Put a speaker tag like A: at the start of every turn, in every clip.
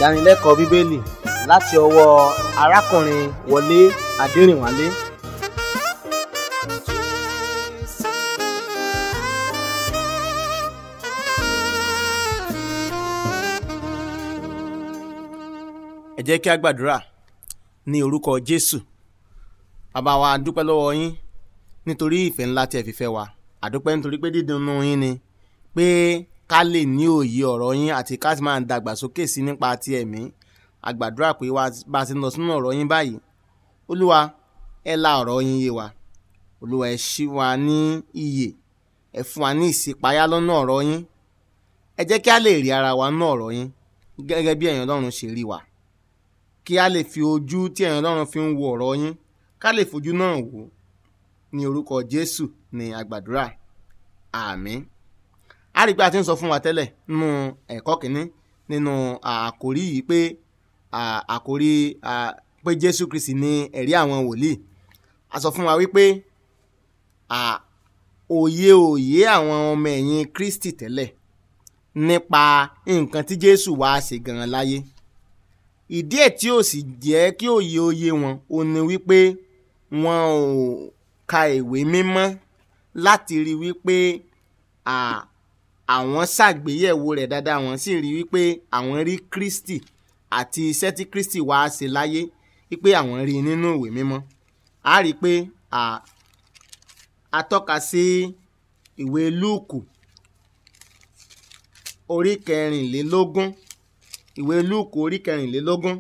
A: ìdánilẹ́kọ̀ọ́ bíbélì láti ọwọ́ arákùnrin wọlé adẹrìnwálé ẹ jẹ́ kí a gbàdúrà ní orúkọ jésù bàbá wa a dúpẹ́ lọ́wọ́ yín nítorí ìfẹ́ ńlá tí ẹ fi fẹ́ wa a dúpẹ́ nítorí pé dídùnnú yín ni pé ká lè ní òye ọ̀rọ̀ yín àti ká sì máa dàgbàsókè sí nípa ti ẹ̀mí a gbàdúrà pé wá bá a ti ń lọ sínú ọ̀rọ̀ yín báyìí olúwa ẹ la ọ̀rọ̀ yín yé wa olúwa ẹ ṣí wa ní iyè ẹ fún wa ní ìṣípayá lọ́nà ọ̀rọ̀ yín ẹ jẹ́ kí a lè rí ara wa nínú ọ̀rọ̀ yín gẹ́gẹ́ bí ẹ̀yin ọlọ́run ṣe rí wa kí a lè fi ojú tí ẹ̀yin ọlọ́run fi ń wo ọ̀rọ̀ yín ká lè fojú náà wò ó ní orúkọ jésù ní àgbàdúrà àmín a rí i pé a ti ń sọ fún wa tẹ́lẹ̀ nínú ẹ̀kọ́ kìíní nínú àkórí yìí pé àkórí pé jésù kristi ní ẹ̀rí àwọn wòlíì a sọ fún wa wípé òye òye àwọn ọmọ ẹ̀yìn kristi tẹ́lẹ̀ nípa nǹkan tí jésù wá ṣe gan-an láyé ìdí ẹ̀ tí ò sì jẹ́ kí òye òye wọn ò ní wípé wọn ò ka ìwé mímọ́ láti rí wípé àwọn ṣàgbéyẹ̀wò rẹ̀ dáadáa wọ́n sì rí wípé àwọn rí kristi àti iṣẹ́ tí kristi wá ṣe láyé wípé àwọn rí nínú ìwé mímọ́ a rí i pé a tọ́ka sí ìwé lúùkù orí kẹrìnlélógún ìwé lúùkù orí kẹrìnlélógún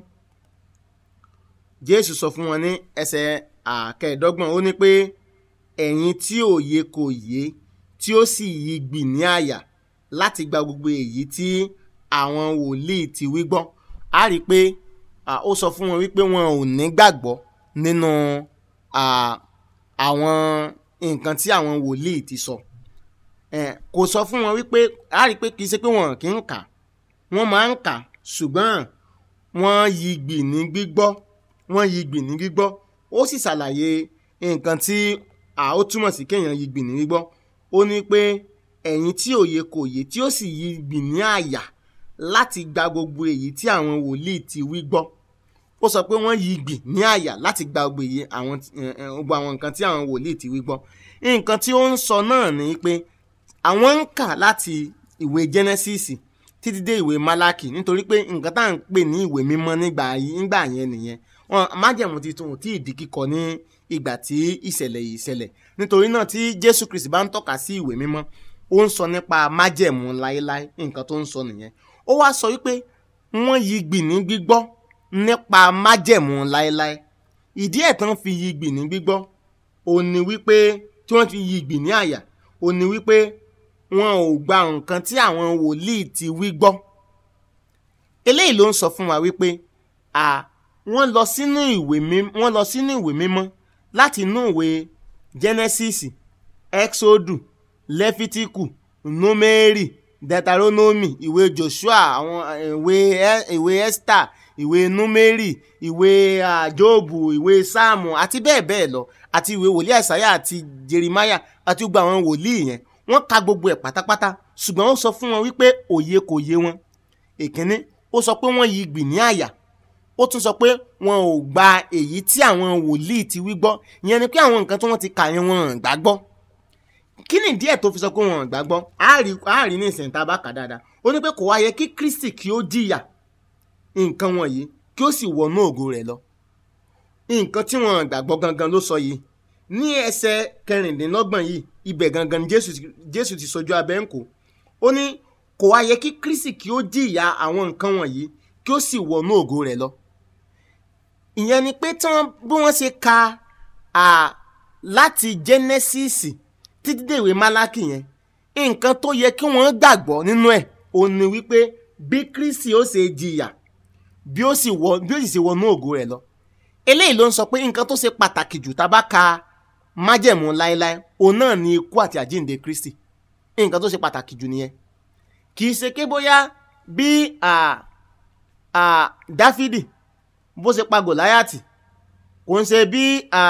A: jésù sọ fún wọn ní ẹsẹ̀ àkẹẹ̀dọ́gbọ̀n ó ní pé ẹ̀yin tí òye kò yé tí ó sì yí gbì ní àyà láti gba gbogbo èyí tí àwọn wòlíì ti wí gbọ́ a rí i pé ó sọ fún wọn wípé wọn ò ní gbàgbọ́ nínú àwọn nǹkan tí àwọn wòlíì ti sọ kò sọ fún wọn wípé a rí i pé kì í ṣe pé wọn kì í kà wọ́n máa ń kà ṣùgbọ́n wọ́n yí gbì ní gbígbọ́ wọ́n yí gbì ní gbígbọ́ ó sì ṣàlàyé nǹkan tí ó túmọ̀ sí kéèyàn yí gbì ní gbígbọ́ ó ní pé ẹ̀yin tí òye kò yé tí ó sì yí gbì ní àyà láti gba gbogbo èyí tí àwọn wòlíì ti wí gbọ́ ó sọ pé wọ́n yí gbì ní àyà láti gba gbogbo èyí àwọn gbogbo àwọn nǹkan tí àwọn wòlíì ti wí gbọ́ nǹkan tí ó ń sọ náà ni pé àwọn ń kà láti ìwé Genesis títí dé ìwé Málákì nítorí pé nǹkan tá à ń pè ní ìwé mímọ́ nígbà nígbà yẹn nìyẹn wọn májẹ̀mú titun ò tí ì di kíkọ ní ìgbà tí ìṣẹ̀lẹ̀ yìí ṣẹlẹ̀ nítorí náà tí Jésù Kristi bá ń tọ́ka sí ìwé mímọ́ ó ń sọ nípa májẹ̀mú láéláé nǹkan tó ń sọ nìyẹn ó wá sọ wípé wọ́n yí gbì ní gbígbọ́ nípa májẹ̀mú láéláé ìdí ẹ̀ tán fi yí gbì ní gbígbọ́ ó ní wípé tí wọ́n fi yí gbì ní àyà ó ní wípé wọn ò gba nǹkan tí àwọn wòlíì ti wí gbọ́ eléyìí ló ń sọ fún wa wípé à wọ́n lọ sínú ìwé mímọ́ wọ́n lọ sínú ìwé mímọ́ láti inú ìwé Genesis Exodus Lẹ́fítíkù Númérì Deuteronomy ìwé Joshua àwọn ìwé ìwé Esther ìwé Númérì ìwé Jóòbù ìwé Sáàmù àti bẹ́ẹ̀ bẹ́ẹ̀ lọ àti ìwé wòlíì Àìsáyà àti Jeremáyà àti gbogbo àwọn wòlíì yẹn wọ́n ka gbogbo ẹ̀ pátápátá ṣùgbọ́n ó sọ fún wọn wípé òye kò yé wọn èkínní ó sọ pé wọ́n yí gbì ní àyà ó tún sọ pé wọn ò gba èyí tí àwọn wòlíì ti wí gbọ́ ìyẹn ni pé àwọn nǹkan tí wọ́n ti kà yẹn wọn ò gbàgbọ́ kí ni díẹ̀ tó fi sọ pé wọn ò gbàgbọ́ á rí ní ìsìn tá a bá kà dáadáa ó ní pé kò wá yẹ kí Kristi kí ó jìyà nǹkan wọ̀nyí kí ó sì wọnú ògo rẹ̀ lọ nǹkan tí wọn ò gbàgbọ́ gangan ló sọ yìí ní ẹsẹ̀ kẹrìndínlọ́gbọ̀n yìí ibẹ̀ gangan ni Jésù ti sojú abẹ́ ń kó ó ní kò wá yẹ kí Kristi kí ó jìyà àwọn nǹkan wọ̀nyí kí ó sì wọnú ògo rẹ̀ lọ ìyẹn ni pé tí wọ́n bí wọ́n ṣe ka láti Genesis títí dé ìwé Málákì yẹn nǹkan tó yẹ kí wọ́n gbàgbọ́ nínú ẹ̀ ó ní wípé bí Kristi ó ṣe jìyà bí ó sì wọ bí ó sì ṣe wọnú ògo rẹ̀ lọ eléyìí ló ń sọ pé nǹkan tó ṣe pàtàkì jù tá a bá ka májẹ̀mú láéláé òun náà ni ikú àti àjíǹde Kristi nǹkan tó ṣe pàtàkì jù nìyẹn kì í ṣe ké bóyá bí Dáfídì bó ṣe pa Gòláyàtì kò ń ṣe bí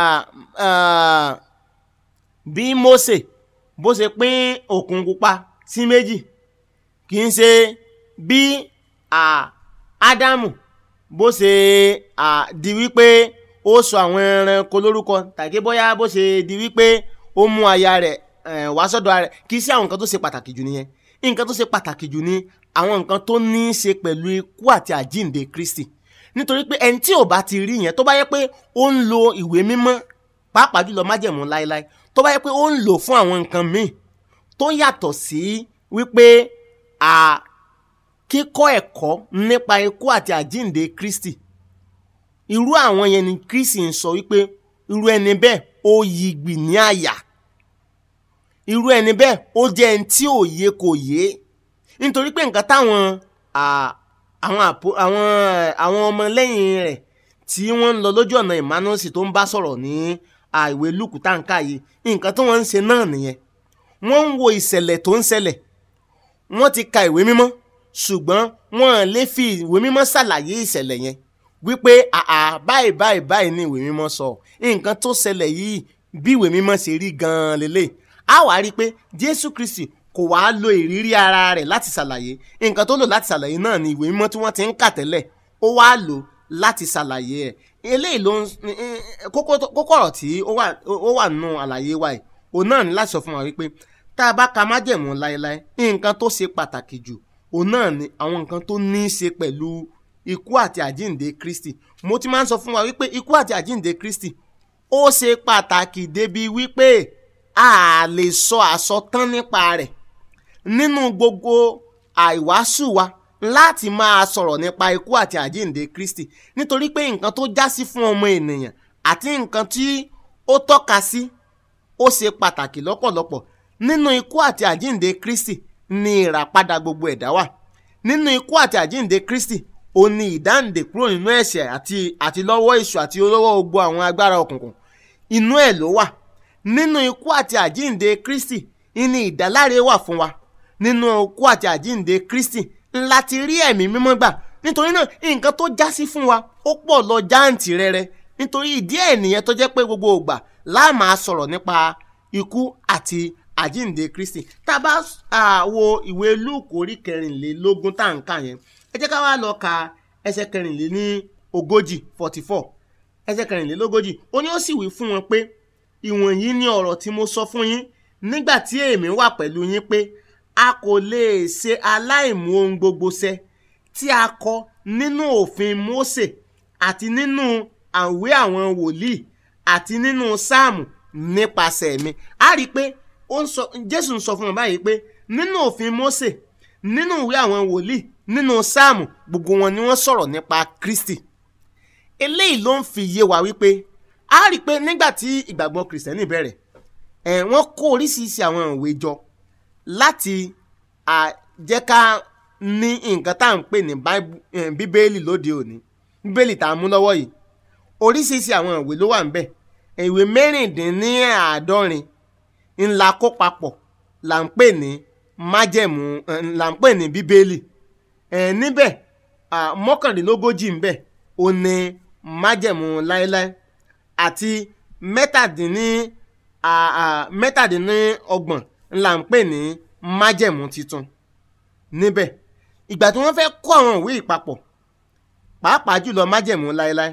A: bí Mósè bó ṣe pín òkun pupa sí méjì kì í ṣe bí ádámù bó ṣe à, di wípé ó sọ àwọn ẹranko lórúkọ tàbí bóyá bó ṣe di wípé ó mú aya rẹ̀ eh, wá sọ́dọ̀ ara rẹ̀ kì í sí àwọn nǹkan tó ṣe pàtàkì jù nìyẹn nǹkan tó ṣe pàtàkì jù ni àwọn nǹkan tó ní í ṣe pẹ̀lú ikú àti àjíǹde kristi nítorí pé ẹni tí ò bá ti rí yẹn tó bá yẹ pé ó ń lo ìwé mímọ́ pàápàá jùlọ májẹ̀mú láéláé tó bá yẹ pé ó ń lò fún àwọn nǹkan míì tó yàtọ̀ sí wípé à kíkọ́ ẹ̀kọ́ nípa ikú àti àjíǹde kristi irú àwọn yẹn ni kristi ń sọ wípé irú ẹni bẹ́ẹ̀ ó yigbì ní àyà irú ẹni bẹ́ẹ̀ ó jẹ́ ẹni tí ò yé kò yé nítorí pé nǹkan táwọn à, àwọn àpò- àwọn àwọn ọmọlẹ́yìn rẹ̀ tí wọ́n ń lọ lójú ọ̀nà emmanuel tó ń bá sọ̀rọ̀ ní à, ìwé lùkù táǹkà yìí nǹkan tí wọ́n ń ṣe náà nìyẹn wọ́n ń wo ìṣẹ̀lẹ̀ tó ń ṣẹlẹ̀ wọ́n ti ka ìwé mímọ́ ṣùgbọ́n wọ́n lè fi ìwé mímọ́ ṣàlàyé ìṣẹ̀lẹ̀ yẹn wípé àà báyìí báyìí báyìí ni ìwé mímọ́ sọ nǹkan tó ṣẹlẹ̀ yìí bí ìwé mímọ́ ṣe rí gan-an lélẹ̀ á wàá rí i pé jésù kristi kò wá lo ìrírí ara rẹ̀ láti ṣàlàyé nǹkan tó lò láti ṣàlàyé náà ni ìwé mímọ́ tí wọ́n ti ń kà tẹ́lẹ̀ ó wá lò láti ṣàlàyé ẹ̀ eléyìí ló ń kókó tó- kókó ọ̀rọ̀ tí ó wà ó wà nínú àlàyé wa yìí òun náà ní láti sọ fún wa wípé tá a bá ka májẹ̀mú láéláé nǹkan tó ṣe pàtàkì jù òun náà ni àwọn nǹkan tó ní í ṣe pẹ̀lú ikú àti àjíǹde kristi mo ti máa ń sọ fún wa wípé ikú àti àjíǹde kristi ó ṣe pàtàkì débi wípé a lè sọ àsọtán nípa rẹ̀ nínú gbogbo àìwásù wa láti máa sọ̀rọ̀ nípa ikú àti àjíǹde kristi nítorí pé nǹkan tó já sí fún ọmọ ènìyàn àti nǹkan tí ó tọ́ka sí ó ṣe pàtàkì lọ́pọ̀lọpọ̀ nínú ikú àti àjíǹde kristi ni ìràpadà gbogbo ẹ̀dá wà nínú ikú àti àjíǹde kristi ó ní ìdáǹdè kúrò nínú ẹ̀ṣẹ̀ àti àti lọ́wọ́ èṣù àti lọ́wọ́ gbogbo àwọn agbára òkùnkùn inú ẹ̀ ló wà nínú ikú àti àjíǹde kristi ní ìdáláre wà fún wa nínú ikú àti àjíǹde kristi ńlá ti rí ẹ̀mí mímọ́ gbà nítorí náà nǹkan tó já sí fún wa ó pọ̀ lọ jáǹtì rẹ̀rẹ̀ nítorí ìdí ẹ̀ nìyẹn tó jẹ́ pé gbogbo ògbà láà máa sọ̀rọ̀ nípa ikú àti àjíǹde kristi tá a bá à, wo ìwé lúùkù orí kẹrìnlélógún tá à ń kà yẹn ẹ jẹ́ ká wá lọ ka ẹsẹ̀ kẹrìnléní ogójì forty four ẹsẹ̀ kẹrìnlélógójì ó ní ó sì wí fún wọn pé ìwọ̀nyí ni ọ̀rọ̀ tí mo sọ fún yín nígbà tí èmi wà pẹ̀lú yín pé a kò lè ṣe aláìmú ohun gbogbo ṣẹ tí a kọ nínú òfin Mósè àti nínú àwé àwọn wòlíì àti nínú sáàmù nípasẹ̀ mi a rí i pé ó ń sọ Jésù ń sọ fún wọn báyìí pé nínú òfin Mósè nínú ìwé àwọn wòlíì nínú sáàmù gbogbo wọn ni wọ́n sọ̀rọ̀ nípa Kristi eléyìí ló ń fi yé wa wípé a rí i pé nígbà tí ìgbàgbọ́ kìrìsìtẹ́nì bẹ̀rẹ̀ ẹ̀ wọ́n kó oríṣiríṣi àwọn ìwé jọ láti à, jẹ́ ká ní nǹkan tá à ń pè ní Báíbù- eh, bíbélì lóde òní bíbélì tá a mú lọ́wọ́ yìí oríṣiríṣi àwọn ìwé ló wà ń bẹ̀ ìwé mẹ́rìndínláàádọ́rin ńlá kó papọ̀ là ń pè ní májẹ̀mú eh, là ń pè ní bíbélì ẹ̀ níbẹ̀ à, mọ́kàndínlógójì ń bẹ̀ ó ní májẹ̀mú láéláé àti mẹ́tàdínní à- à, mẹ́tàdínlọ́gbọ̀n ńlá ń pè ní májẹ̀mú titun níbẹ̀ ìgbà tí wọ́n fẹ́ kó àwọn ìwé ìpapọ̀ pàápàá jùlọ májẹ̀mú láéláé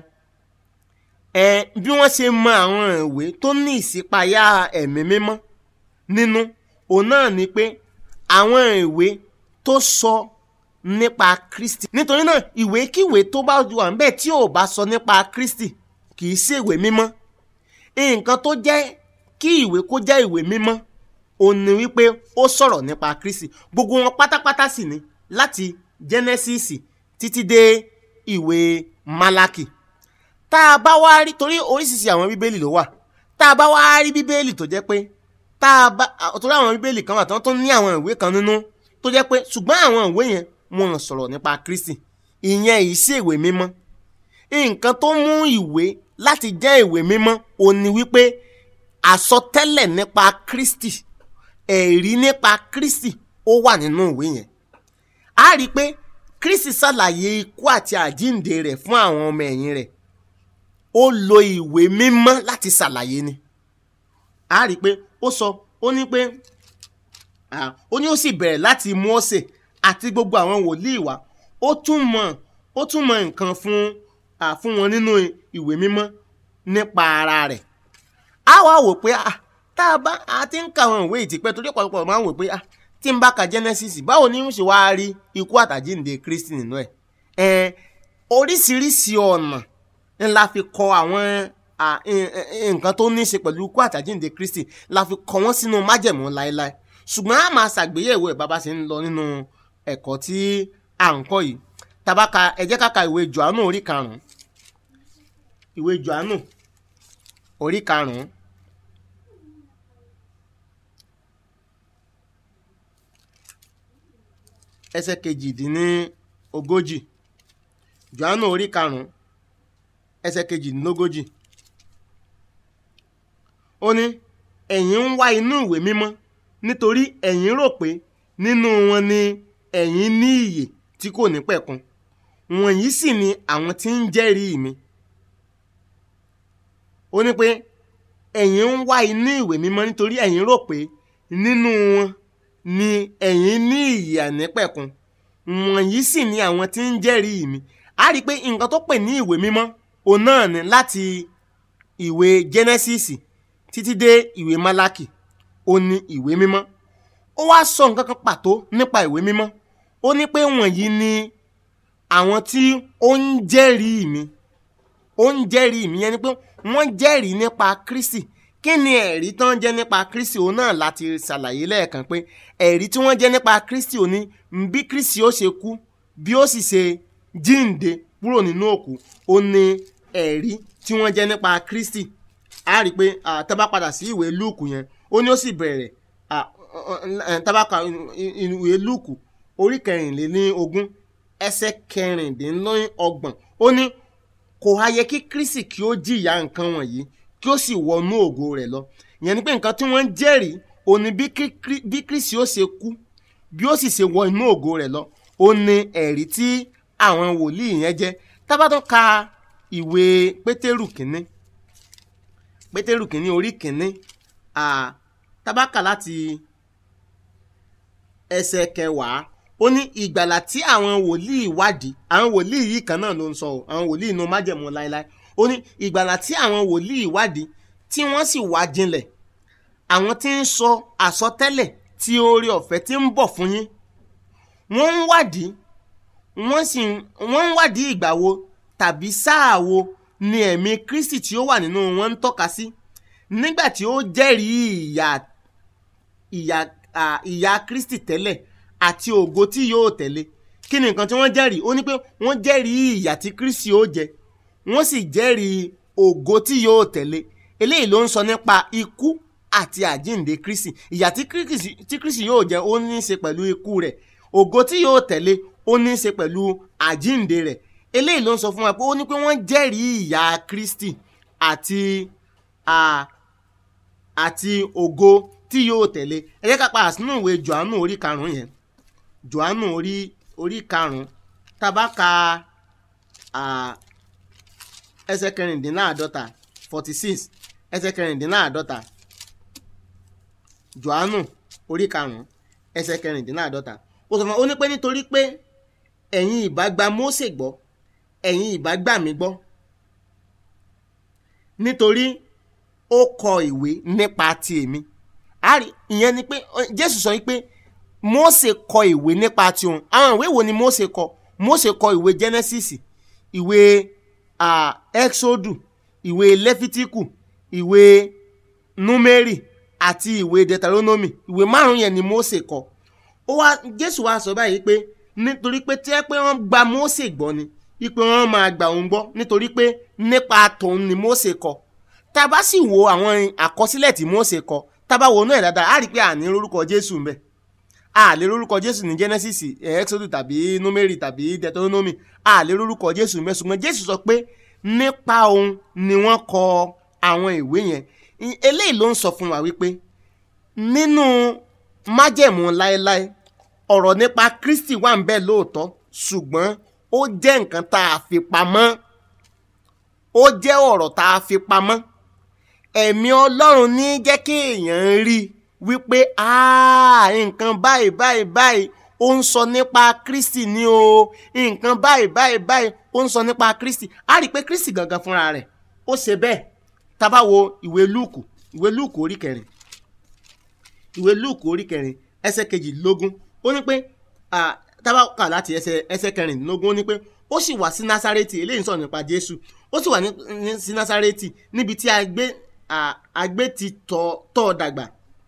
A: ẹ bí wọ́n ṣe mọ àwọn ìwé tó ní ìṣípayá ẹ̀mí mímọ́ nínú òun náà ni pé àwọn ìwé tó sọ nípa Kristi nítorí náà ìwékíwé tó bá wà níbẹ̀ tí ò bá sọ nípa Kristi kì í ṣèwé mímọ́ nǹkan tó jẹ́ kí ìwé kó jẹ́ ìwé mímọ́ òun ni wípé ó sọ̀rọ̀ nípa Kristi gbogbo wọn pátápátá sì ni láti Genesis títí dé ìwé Málákì tá a bá wá rí torí oríṣiríṣi àwọn bíbélì ló wà tá a bá wá rí bíbélì tó jẹ́ pé tá a bá torí àwọn bíbélì kan wà tán tó ní àwọn ìwé kan nínú tó jẹ́ pé ṣùgbọ́n àwọn ìwé yẹn wọn ò sọ̀rọ̀ nípa Kristi ìyẹn yìí sí ìwé mímọ́ nǹkan tó mú ìwé láti jẹ́ ìwé mímọ́ òun ni wípé àsọtẹ́lẹ̀ nípa Kristi ẹ̀rí nípa Kristi ó wà nínú ìwé yẹn a rí i pé Kristi ṣàlàyé ikú àti àjíǹde rẹ̀ fún àwọn ọmọ ẹ̀yìn rẹ̀ ó lo ìwé mímọ́ láti ṣàlàyé ni a rí i pé ó sọ ó ní pé ah, ó ní ó sì bẹ̀rẹ̀ láti Mósè àti gbogbo àwọn wòlíì wá ó tún mọ̀ ó túmọ̀ nǹkan fún à, fún wọn nínú ìwé mímọ́ nípa ara rẹ̀ a wá wò pé ah, tá a bá a ti ń ka àwọn ìwé ìtìpẹ́ torí ọ̀pọ̀lọpọ̀ máa ń wò pé ah, tí n bá ka Genesis báwo ni mo ṣe wá rí ikú àtàjíǹde Kristi nínú ẹ̀ ẹ̀ oríṣiríṣi ọ̀nà ńlá fi kọ àwọn à, ẹ- ẹ- nǹkan tó ní í ṣe pẹ̀lú ikú àtàjíǹde Kristi la fi kọ wọ́n sínú májẹ̀mú láéláé ṣùgbọ́n a máa ṣàgbéyẹ̀wò ẹ̀ bàbá ṣe ń lọ nínú ẹ̀kọ́ tí à ń kọ́ yìí tabaka ẹ jẹ́ ká ka ìwé Jòhánù orí karùn-ún ìwé Jòhánù orí karùn-ún ẹsẹ̀ kejìdínlógójì Jòhánù orí karùn-ún ẹsẹ̀ kejìdínlógójì ó ní ẹ̀yin ń wá inú ìwé mímọ́ nítorí ẹ̀yin rò pé nínú wọn ni ẹ̀yin ní ìyè tí kò ní pẹ̀kun wọ̀nyí sì ni àwọn tí ń jẹ́rìí mi ó ní pé ẹ̀yin ń wá inú ìwé mímọ́ nítorí ẹ̀yin rò pé nínú wọn ni ẹ̀yin ní ìyè ànípẹ̀kun wọ̀nyí sì ni àwọn tí ń jẹ́rìí mi a rí i pé nǹkan tó pè ní ìwé mímọ́ òun náà ni láti ìwé Genesis títí dé ìwé Málákì ó ní ìwé mímọ́ ó wá sọ nǹkan kan pàtó nípa ìwé mímọ́ ó ní pé wọ̀nyí ni àwọn tí ó ń jẹ́rìí mi ó ń jẹ́rìí mi yẹn ni pé wọ́n jẹ́rìí nípa Kristi kí ni ẹ̀rí tán jẹ́ nípa Kristi òun náà láti ṣàlàyé lẹ́ẹ̀kan pé ẹ̀rí tí wọ́n jẹ́ nípa Kristi òun ni bí Kristi ó ṣe kú bí ó sì ṣe jíǹde kúrò nínú òkú ó ní ẹ̀rí tí wọ́n jẹ́ nípa Kristi a rí i pé ah, tá bá padà sí ìwé Lúùkù yẹn ó ní ó sì bẹ̀rẹ̀ ah, eh, tá bá ka ìwé Lúùkù orí kẹrìnlélógún ẹsẹ̀ kẹrìndínlọ́gbọ̀n ó ní kò ha yẹ kí Kristi kí ó jìyà nǹkan wọ̀nyí kí ó sì wọnú ògo rẹ̀ lọ ìyẹn ni pé nǹkan tí wọ́n ń jẹ́rìí ó ní bí Kí- bí Kristi ó ṣe kú bí ó sì ṣe wọ inú ògo rẹ̀ lọ ó ní ẹ̀rí tí àwọn wòlíì yẹn jẹ́ tá bá tún ka ìwé Pétérù kínní Pétérù kínní orí kínní ah, tá bá kà láti ẹsẹ̀ kẹwàá ó ní ìgbàlà tí àwọn wòlíì wádìí àwọn wòlíì yìí kan náà ló ń sọ o àwọn wòlíì inú májẹ̀mú láéláé ó ní ìgbàlà tí àwọn wòlíì wádìí tí wọ́n sì wá jinlẹ̀ àwọn tí ń sọ àsọtẹ́lẹ̀ tí oore ọ̀fẹ́ tí ń bọ̀ fún yín wọ́n ń wádìí wọ́n sì ń- wọ́n ń wádìí ìgbà wo tàbí sáà wo ni ẹ̀mí Kristi tí ó wà nínú wọn ń tọ́ka sí nígbà tí ó jẹ́rìí ìyà ìyà à, ìyà Kristi tẹ́lẹ̀ àti ògo tí yóò tẹ̀lé kí ni nǹkan tí wọ́n jẹ́rìí ó ní pé wọ́n jẹ́rìí ìyà tí Kristi ó jẹ wọ́n sì jẹ́rìí ògo tí yóò tẹ̀lé eléyìí ló ń sọ nípa ikú àti àjíǹde Kristi ìyà tí Kristi tí Kristi yóò jẹ ó ní í ṣe pẹ̀lú ikú rẹ̀ ògo tí yóò tẹ̀lé ó ní í ṣe pẹ̀lú àjíǹde rẹ̀ eléyìí ló ń sọ fún wa pé ó ní pé wọ́n jẹ́rìí ìyà Kristi àti à, àti ògo tí yóò tẹ̀lé ẹ jẹ́ ká padà sínú ìwé Jòhánù orí karùn-ún yẹn Jòhánù orí orí karùn-ún tabaka ẹsẹ̀ kẹrìndínláàdọ́ta forty six ẹsẹ̀ kẹrìndínláàdọ́ta Jòhánù orí karùn-ún ẹsẹ̀ kẹrìndínláàdọ́ta ó sọ fún wa ó ní pé nítorí pé ẹ̀yin ìbá gba Mósè gbọ́ ẹ̀yin ìbá gbà mí gbọ́ nítorí ó kọ ìwé nípa ti èmi àrí ìyẹn ni pé ọ, Jésù sọ wípé Mósè kọ ìwé nípa ti òun àwọn ìwé wo ni Mósè kọ Mósè kọ ìwé Genesis ìwé ah, Exodus ìwé Lẹ́fítíkù ìwé Númérì àti ìwé Deuteronomy ìwé márùn yẹn ni Mósè kọ ó wá Jésù wá sọ báyìí pé nítorí pé tí ẹ pé wọ́n gba Mósè gbọ́ ni ipe wọ́n máa gbà òun gbọ́ nítorí pé nípa tòun ni Mósè kọ tá a bá sì wo àwọn àkọsílẹ̀ tí Mósè kọ tá a bá wo náà dáadáa á rí i pé àní lórúkọ Jésù ń bẹ a lè lórúkọ Jésù ní Genesis eh, Exodus tàbí Númérì tàbí Deuteronomy a lè lórúkọ Jésù ń bẹ ṣùgbọ́n Jésù sọ pé nípa òun ni wọ́n kọ àwọn ìwé yẹn I- eléyìí ló ń sọ fún wa wípé nínú májẹ̀mú láéláé ọ̀rọ̀ nípa Kristi wà ń bẹ lóòótọ́ ṣùgbọ́n ó jẹ́ nǹkan tá a fi pamọ́ ó jẹ́ ọ̀rọ̀ tá a fi pamọ́ ẹ̀mí Ọlọ́run ní jẹ́ kí èèyàn rí i wípé "Ah, nǹkan báyìí báyìí báyìí ó ń sọ nípa kristi ní o nǹkan báyìí báyìí báyìí ó ń sọ nípa kristi a rí i pé kristi gangan fúnra rẹ̀ ó ṣe bẹ́ẹ̀ tá a bá wo ìwé lúùkù ìwé lúùkù orí kẹrin ìwé lúùkù orí kẹrin ẹsẹ̀ kejìlélógún ó ní pé ah, tá a bá kà láti ẹsẹ̀ ẹsẹ̀ kẹrìndínlógún ó ní pé ó sì wá sí násárẹ́tì eléyìí ń sọ̀rọ̀ nípa jésù ó sì wà ní ní- sí násárẹ́tì níbi tí a gbé ah, a gbé ti tọ́ tọ́ ọ dàgbà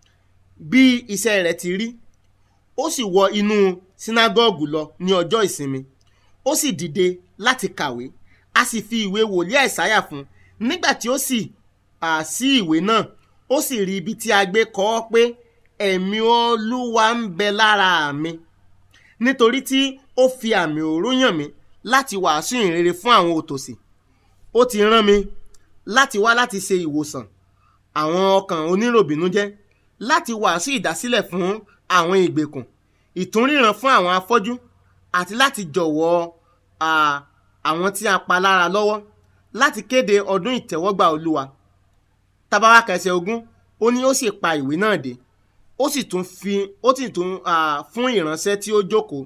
A: bí iṣẹ́ rẹ̀ ti rí ó sì wọ inú sínágọ́ọ̀gù lọ ní ọjọ́ ìsinmi ó sì dìde láti kàwé a sì fi ìwé wòlíì àìsáyà fún un nígbà tí ó sì à sí ìwé náà ó sì rí ibi tí a gbé kọ ọ́ pé ẹ̀mí olúwa ń bẹ lára mi nítorí tí ó fi àmì òró yàn mí láti wàásù ìrere fún àwọn òtòṣì ó ti rán mi láti wá láti ṣe ìwòsàn àwọn ọkàn oníròbìnújẹ́ láti wàásù ìdásílẹ̀ fún àwọn ìgbèkùn ìtúnríran fún àwọn afọ́jú àti láti jọ̀wọ́ à, àwọn tí a pa lára lọ́wọ́ láti kéde ọdún ìtẹ́wọ́gbà olúwa tabawa kẹsẹ̀ ogún ó ní ó sì pa ìwé náà dé ó sì tún fi ó sì tún à, fún ìránṣẹ́ tí ó jókòó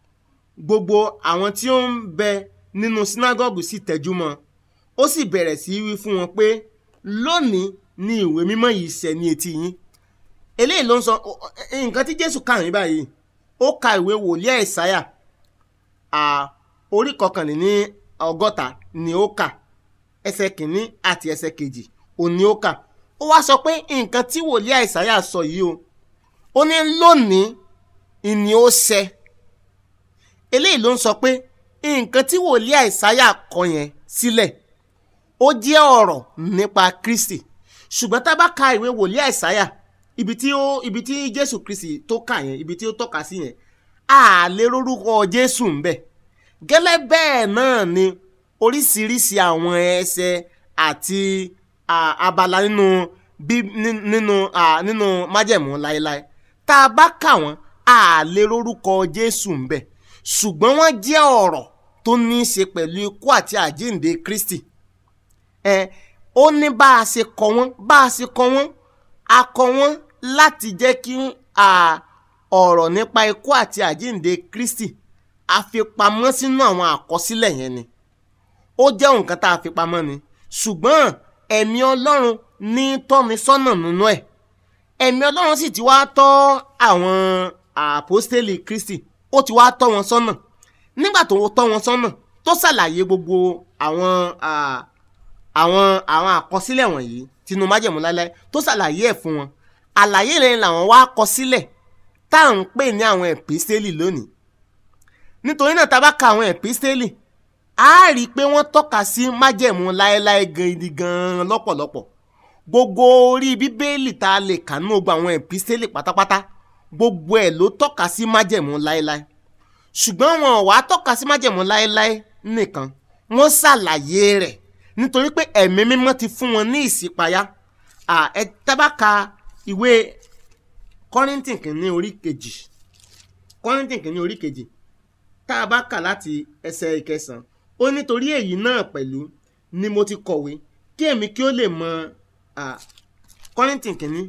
A: gbogbo àwọn tí ó ń bẹ nínú sínágọ́gù sì tẹ́jú mọ́ ó sì bẹ̀rẹ̀ sí í wí fún wọn pé lónìí ni ìwé mímọ́ yìí ṣẹ ní etí yín eléyìí ló ń sọ ó- ó- nǹkan tí jésù kà ní báyìí ó ka ìwé wòlíì àìsáyà à, orí kọkànléní ọgọ́ta ni ó kà ẹsẹ̀ kìíní àti ẹsẹ̀ kejì òun ni ó kà ó wá sọ pé nǹkan tí wòlíì àìsáyà sọ yìí o ó ní lónìí ìní ó ṣẹ eléyìí ló ń sọ pé nǹkan tí wòlíì àìsáyà kọ yẹn sílẹ̀ ó jẹ́ ọ̀rọ̀ nípa kristi ṣùgbọ́n tá a bá ka ìwé wòlíì àìsáyà ibi tí ó ibi tí jésù kristi tó kà yẹn ibi tí ó tọ́ka sí yẹn a lè rórúkọ jésù ń bẹ gẹ́lẹ́ bẹ́ẹ̀ náà ni oríṣiríṣi àwọn ẹsẹ̀ àti à, abala nínú bí ní- nínú à, nínú májẹ̀mú láéláé tá a bá kà wọ́n a lè rórúkọ jésù ń bẹ ṣùgbọ́n wọ́n jẹ́ ọ̀rọ̀ tó ní í ṣe pẹ̀lú ikú àti àjíǹde kristi ẹ ó ní bá a ṣe kọ wọ́n bá a ṣe kọ wọ́n a kọ wọ́n láti jẹ́ kí à, ọ̀rọ̀ nípa ikú àti àjíǹde kristi a fi pamọ́ sínú àwọn àkọsílẹ̀ yẹn ni ó jẹ́ nǹkan tá a fi pamọ́ ni ṣùgbọ́n ẹ̀mí ọlọ́run ní tọ́ni sọ́nà nínú ẹ̀ ẹ̀mí ọlọ́run sì ti wá tọ́ àwọn àpọ́stélì kristi ó ti wá tọ́ wọn sọ́nà nígbà tó tọ́ wọn sọ́nà tó ṣàlàyé gbogbo àwọn à, àwọn àwọn àkọsílẹ̀ wọ̀nyí tinú májẹ̀mú láéláé tó ṣàlàyé ẹ̀ fún wọn àlàyé rẹ̀ làwọn wá kọ sílẹ̀ tá à ń pè ní àwọn ẹ̀písítélì lónìí nítorí náà tá a bá ka àwọn ẹ̀písítélì a rí i pé wọ́n tọ́ka sí májẹ̀mú láéláé gidi gan-an lọ́pọ̀lọpọ̀ gbogbo orí bíbélì tá a lè kà nínú gbogbo àwọn ẹ̀písítélì pátápátá gbogbo ẹ̀ ló tọ́ka sí májẹ̀mú láéláé ṣùgbọ́n wọn ò wá tọ́ka sí májẹ̀mú láéláé nìkan wọ́n ṣàlàyé rẹ̀ nítorí pé ẹ̀mí mímọ́ ti fún wọn ní ìṣípayá À, ẹ tá bá ka ìwé kọ́rìntì kìíní orí kejì kọ́rìntì kìíní orí kejì tá a bá kà láti ẹsẹ̀ ìkẹsàn-án ó nítorí èyí náà pẹ̀lú ni mo ti kọ̀wé kí èmi kí ó lè mọ à, kọ́rìntì kìíní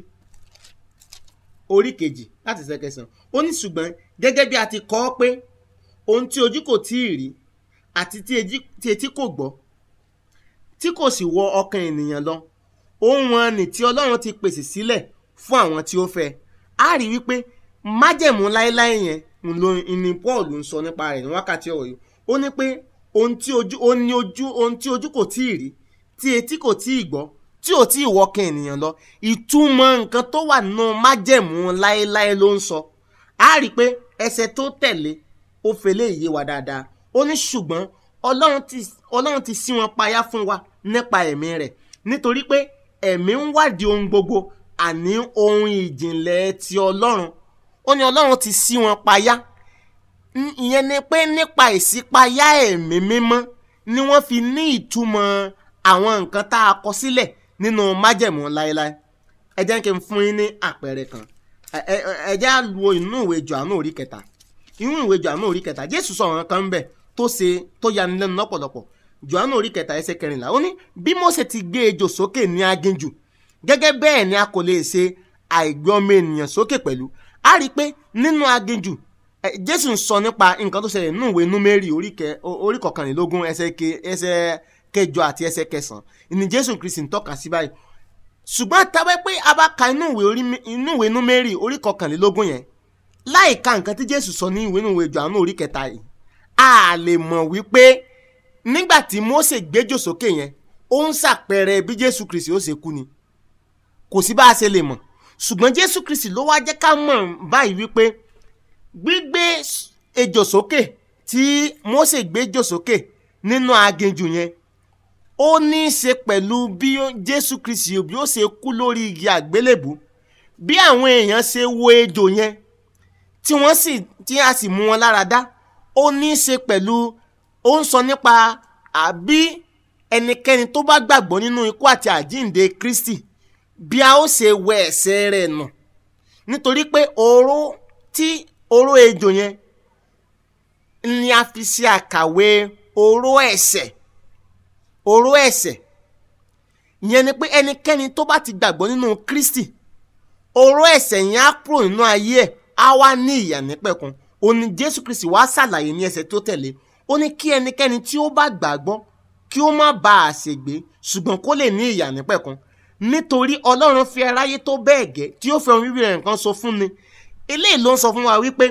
A: orí kejì láti ẹsẹ̀ kẹsàn-án ó ní ṣùgbọ́n gẹ́gẹ́ bí a ti kọ ọ́ pé ohun tí ojú kò tí ì rí àti tí ejí- tí etí kò gbọ́ tí kò sì wọ ọkàn ènìyàn lọ ohun wọn ni tí ọlọ́run ti pèsè sílẹ̀ fún àwọn tí ó fẹ́ a rí wípé májẹ̀mú láéláé yẹn ń lo ní paul ń sọ nípa rẹ̀ ní wákàtí ọ̀rọ̀ yìí ó ní pé ohun tí ojú ó ní ojú ohun tí ojú kò tí ì rí tí etí kò tí ì gbọ́ tí ò tí ì wọkàn ènìyàn lọ ìtumọ̀ nǹkan tó wà nínú májẹ̀mú láéláé ló ń sọ a rí i pé ẹsẹ̀ tó tẹ̀lé ó fẹlẹ́ ìyé wa dáadáa ó ní ṣùgbọ́n ọlọ́run ti ọlọ́run ti ṣí wọn payá fún wa nípa ẹ̀mí rẹ̀ nítorí pé ẹ̀mí ń wádìí ohun gbogbo àní ohun ìjìnlẹ̀ ti ọlọ́run ó ní ọlọ́run ti ṣí wọn payá N- ìyẹn ni pé nípa ìṣípayá ẹ̀mí mímọ́ ni wọ́n fi ní ìtumọ̀ àwọn nǹkan tá a kọ sílẹ̀ nínú májẹ̀mú láéláé ẹ jẹ́ kí n fún yín ní àpẹẹrẹ kan ẹ- ẹ ẹ jẹ́ á wo inú ìwé Jòhánù orí kẹta inú ìwé Jòhánù orí kẹta Jésù sọ̀rọ̀ kan ń bẹ̀ tó ṣe tó yani lẹ́nu lọ́pọ̀lọpọ̀ Jòhánù orí kẹta ẹsẹ̀ kẹrìnlá ó ní bí Mósè ti gbé ejò sókè ní aginjù gẹ́gẹ́ bẹ́ẹ̀ ni a kò lè ṣe àìgbé ọmọ ènìyàn sókè pẹ̀lú a rí i pé nínú aginjù Eh, jésù ń sọ nípa nǹkan tó ṣẹlẹ̀ nínú ìwé númérì orí kẹ- o- orí kọkànlélógún ẹsẹ̀ ke- ẹsẹ̀ kẹjọ àti ẹsẹ̀ kẹsàn-án ìní jésù kristi ń tọ́ka sí báyìí ṣùgbọ́n tábẹ́ pé a bá ka inú ìwé orí mi- inú ìwé númérì orí kọkànlélógún yẹn láì ka nǹkan tí jésù sọ ní ìwé ìwé jòhánù orí kẹta yìí a lè mọ̀ wípé nígbà tí mósè gbéjò sókè yẹn ó ń ṣàpẹẹrẹ bí jésù kristi ó ṣe kú ni kò sí bá a ṣe lè mọ̀ ṣùgbọ́n jésù kristi ló wá jẹ́ ká mọ̀ báyìí wípé gbígbé ejò sókè tí mósè gbéjò sókè nínú aginjù yẹn ó ní í ṣe pẹ̀lú bí ó- jésù kristi bí ó ṣe kú lórí igi àgbélébù bí àwọn èèyàn ṣe wo ejò yẹn tí wọ́n sì tí a sì mú wọn lára dá ó ní í ṣe pẹ̀lú ó ń sọ nípa àbí ẹnikẹ́ni tó bá gbàgbọ́ nínú ikú àti àjíǹde kristi bí a ó ṣe wẹ ẹ̀ṣẹ̀ rẹ̀ nù nítorí pé oró tí oró ejò yẹn ni a fi ṣe àkàwé oró ẹ̀ṣẹ̀ oró ẹ̀ṣẹ̀ ìyẹn ni pé ẹnikẹ́ni tó bá ti gbàgbọ́ nínú kristi oró ẹ̀ṣẹ̀ yẹn á kúrò nínú ayé ẹ̀ á wá ní ìyà nípẹ̀kun ó ní jésù kristi wá ṣàlàyé ní ẹsẹ̀ tó tẹ̀lé ó ní kí ẹnikẹ́ni tí ó bá gbàgbọ́ kí ó má bá a ṣègbé ṣùgbọ́n kó lè ní ìyà nípẹ̀kun nítorí ọlọ́run fi aráyé tó bẹ́ẹ̀ gẹ́ tí ó fi ọmọ bíbí rẹ̀ nǹkan sọ fún ni eléyìí ló ń sọ fún wa wípé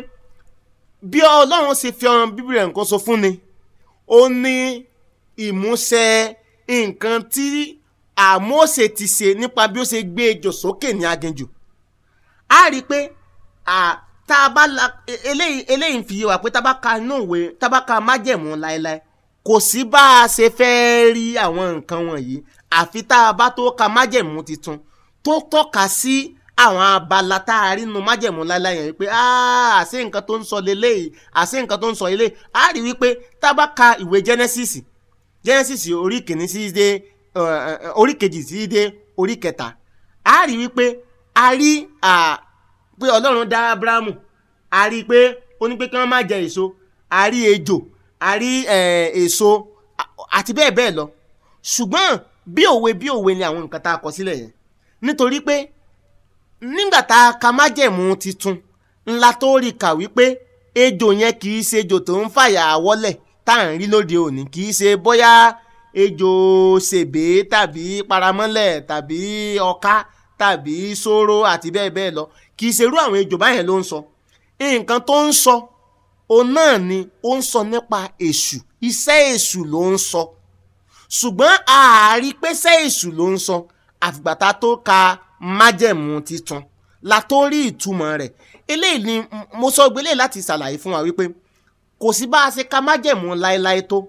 A: bí ọlọ́run ṣe fi ọmọ bíbí rẹ̀ nǹkan sọ fún ni ó ní ìmúṣẹ nǹkan tí àmóṣe ti ṣe nípa bí ó ṣe gbé ejò sókè ní aginjù a rí i pé à, tá a bá la e- eléyìí eléyìí ń fi yé wa pé tá a bá ka inú ìwé tá a bá ka májẹ̀mú láéláé kò sí bá a ṣe fẹ́ rí àwọn nǹkan wọ̀nyí àfi tá a bá tó ka májẹ̀mú tuntun tó tọ́ka sí àwọn abala tá a rí nu májẹ̀mú láéláé yẹn wípé "Ah, àṣé nǹkan tó ń sọ leléyìí àṣé nǹkan tó ń sọ eléyìí a rí wípé tá a bá ka ìwé Genesis Genesis orí kìíní sí dé ẹ, ẹ, orí kejì sí dé orí kẹta a rí wípé a rí à, pé ọlọ́run dá abrahamu a rí i pé ó ní pé kí wọ́n má jẹ èso a rí ejò a rí ẹ, èso a- àti bẹ́ẹ̀ bẹ́ẹ̀ lọ ṣùgbọ́n bí òwe bí òwe ni àwọn nǹkan tá a kọ sílẹ̀ yẹn nítorí pé nígbà tá a ka májẹ̀mú titun ńlá tó rí kà wípé ejò yẹn kì í ṣe ejò tó ń fàyà wọ́lẹ̀ tá à ń rí lóde òní kì í ṣe bóyá ejò ṣèbé tàbí paramọ́lẹ̀ tàbí ọká tàbí sóró àti bẹ́ẹ̀ bẹ́ẹ̀ lọ kì í ṣerú àwọn ejò báyẹn ló ń sọ nǹkan tó ń sọ òun náà ni ó ń sọ nípa èṣù iṣẹ́ èṣù ló ń sọ ṣùgbọ́n ààrí pẹ́sẹ́ èṣù ló ń sọ àfìgbà tá a tó ka májẹ̀mú titun la tó rí ìtumọ̀ rẹ̀ eléyìí ni m- mo sọ gbélé láti ṣàlàyé fún wa wípé kò sí bá a ṣe ka májẹ̀mú láéláé tó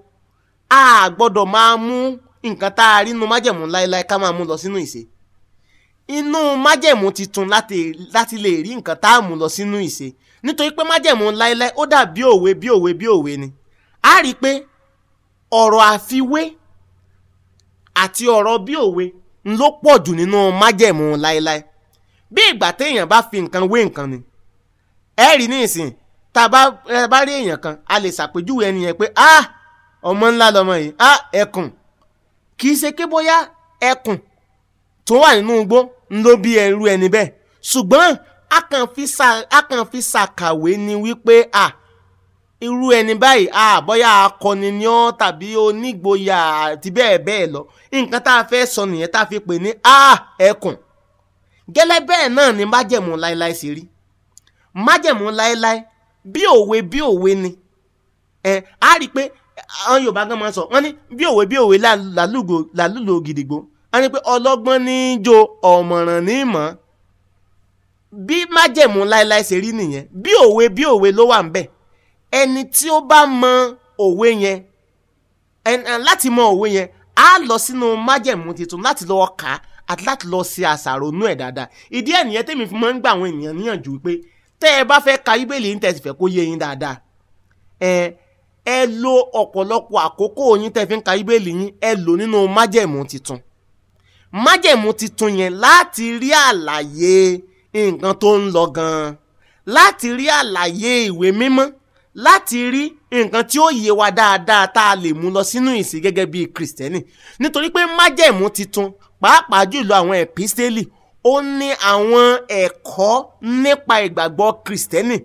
A: a gbọ́dọ̀ máa mú nǹkan tá a rí inú májẹ̀mú láéláé ká máa mú lọ sínú ìṣe inú májẹ̀mú titun láti láti lè rí nǹkan tá a mú lọ sínú ìṣe nítorí pé májẹ̀mú láéláé ó dà bí òwe bí òwe bí òwe ni a rí i pé ọ̀rọ̀ àfiwé àti ọ̀rọ̀ bí òwe ń ló pọ̀ jù nínú májẹ̀mú láéláé bí ìgbà téèyàn bá fi nǹkan wé nǹkan ni ẹ rí ní ìsìn tá a bá ẹ bá rí èèyàn kan a lè ṣàpèjúwe ẹni yẹn pé ah ọmọ ńlá lọmọ yìí ah ẹkùn kì í ṣe ké bóyá ẹkùn tó wà nínú igbó ń ló bí ẹrú ẹni bẹ́ẹ̀ ṣùgbọ́n a kàn fi ṣà- a kàn fi ṣàkàwé ni wípé ah irú ẹni báyìí a bóyá akọni ni ọ́ tàbí onígboyà àti bẹ́ẹ̀ bẹ́ẹ̀ lọ nǹkan tá a fẹ́ sọ nìyẹn tá a fi pè ní a ẹkùn gẹ́lẹ́ bẹ́ẹ̀ náà ni májẹ̀mú láéláé ṣe rí májẹ̀mú láéláé bí òwe bí òwe ni ẹ á rí i pé àwọn Yorùbá gan máa sọ wọ́n ní bí òwe bí òwe lá- làlúgò làlúlò gidigbo wọ́n ní pé ọlọ́gbọ́n ní í jo ọ̀mọ̀ràn ní í mọ̀ bí májẹ̀mú láéláé ṣe rí nìyẹn bí òwe bí òwe ló wà ń bẹ̀ ẹni tí ó bá mọ òwe yẹn ẹn- ẹn, láti mọ òwe yẹn á lọ sínú májẹ̀mú tuntun láti lọ kà á àti láti lọ ṣe àṣàrò nú ẹ̀ dáadáa ìdí ẹ̀ nìyẹn tèmi fi máa ń gbà àwọn ènìyàn níyànjú pé tẹ́ ẹ bá fẹ́ ka bíbélì ń tẹ̀sí fẹ́ kó yé yín dáadáa ẹ ẹ lo ọ̀pọ̀lọpọ̀ àkókò yín tẹ́ fi ń ka bíbélì yín ẹ lò nínú májẹ̀mú tuntun májẹ̀mú tuntun yẹn láti rí àlàyé nǹkan tó ń lọ gan-an láti rí àlàyé ìwé mímọ́ láti rí nǹkan tí ó yé wa dáadáa tá a lè mú lọ sínú ìsìn gẹ́gẹ́ bíi kìrìsìtẹ́nì nítorí pé májẹ̀mú tuntun pàápàá jùlọ àwọn ẹ̀písítélì ó ní àwọn ẹ̀kọ́ nípa ìgbàgbọ́ kìrìsìtẹ́nì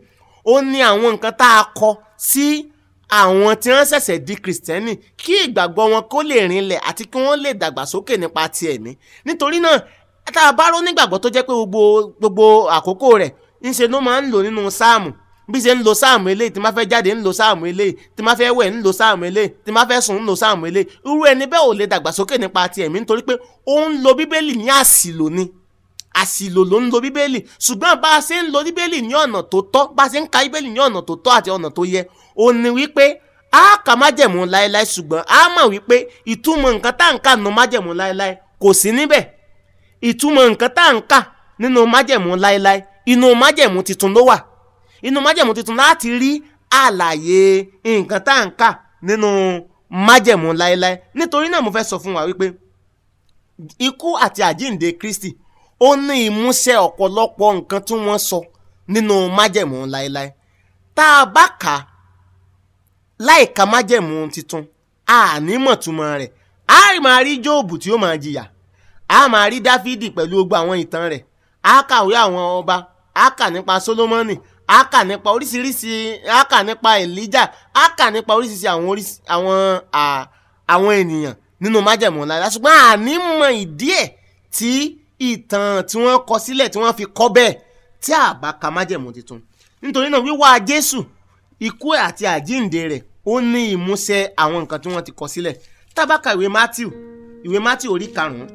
A: ó ní àwọn nǹkan tá a kọ sí àwọn tí wọ́n ṣẹ̀ṣẹ̀ di kìrìsìtẹ́nì kí ìgbàgbọ́ wọn kó lè rinlẹ̀ àti kí wọ́n lè dàgbàsókè nípa ti ẹ̀mí nítorí náà tá a bá rò nígbàgbọ́ tó jẹ́ pé gbogbo gbogbo àkókò rẹ̀ ńṣe ló máa ń lò nínú sáàmù bí ṣe ń lo sáàmù eléyìí tí máa fẹ́ jáde ń lo sáàmù eléyìí tí máa fẹ́ wẹ̀ ń lo sáàmù eléyìí tí máa fẹ́ sùn ń lo sáàmù eléyìí irú ẹni bẹ́ẹ̀ ò lè dàgbàsókè nípa ti ẹ̀mí nítorí pé ó ń lo bíbélì ní àsìlò ni àsìlò ló ń lo bíbélì ṣùgbọ́n bá a ṣe ń lo bíbélì ní ọ̀nà tó tọ́ bá a ṣe ń ka bíbélì ní ọ̀nà tó tọ́ àti ọ̀nà tó yẹ ó ní wípé a kà májẹ̀mú láéláé ṣùgbọ́n a mọ̀ wípé ìtumọ̀ nǹkan tá à ń kà nínú májẹ̀mú láéláé kò sí níbẹ̀ ìtumọ̀ nǹkan tá à ń kà nínú májẹ̀mú láéláé inú májẹ̀mú tuntun ló wà inú májẹ̀mú tuntun láti rí àlàyé nǹkan tá à ń kà nínú májẹ̀mú láéláé nítorí náà mo fẹ́ sọ fún wa wípé ikú àti àjíǹde Kristi ó ní ìmúṣẹ ọ̀pọ̀lọpọ̀ nǹkan tí wọ́n sọ nínú májẹ̀mú láéláé tá a bá kà á láì ka májẹ̀mú tuntun a ní mọ̀túmọ̀ rẹ̀ a máa rí Jóòbù tí ó máa jìyà a máa rí Dáfídì pẹ̀lú gbogbo àwọn ìtàn rẹ̀ a kàwé àwọn ọba a kà nípa Sólómọ́nì a kà nípa oríṣiríṣi a kà nípa Èlíjà a kà nípa oríṣiríṣi àwọn oríṣi àwọn àwọn ènìyàn nínú májẹ̀mú láéláé ṣùgbọ́n a ní mọ ìdí ẹ̀ tí ìtàn tí wọ́n kọ sílẹ̀ tí wọ́n fi kọ́ bẹ́ẹ̀ tí a bá ka májẹ̀mú tuntun nítorí náà wíwá Jésù ikú àti àjíǹde rẹ̀ ó ní ìmúṣẹ àwọn nǹkan tí wọ́n ti kọ sílẹ̀ tá bá ka ìwé Matthew ìwé Matthew orí karùn-ún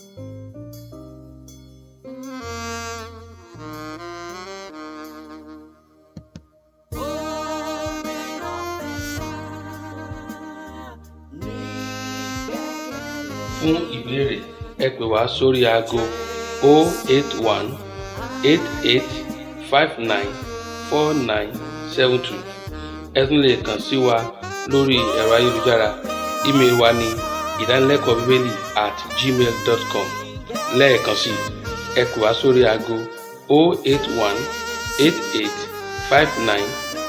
B: fún ìbéèrè ẹ pè wá sórí aago 081 88 59 4972 ẹ tún lè kàn sí wa lórí ẹ̀rọ ayélujára ímeèlì wa ní ìdánilẹ́kọ̀ọ́ bíbélì at gmail dot com lẹ́ẹ̀kan sí i ẹ pè wá sórí aago 081 88 59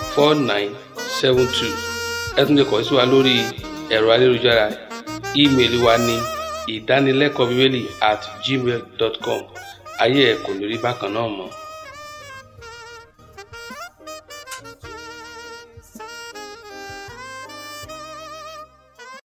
B: 4972 ẹ tún lè kàn sí wa lórí ẹ̀rọ ayélujára ímeèlì wa ní ìdánilẹ́kọ̀ọ́ bíbélì at gmail dot com ayé ẹ̀ kò ní rí bákan náà mọ́.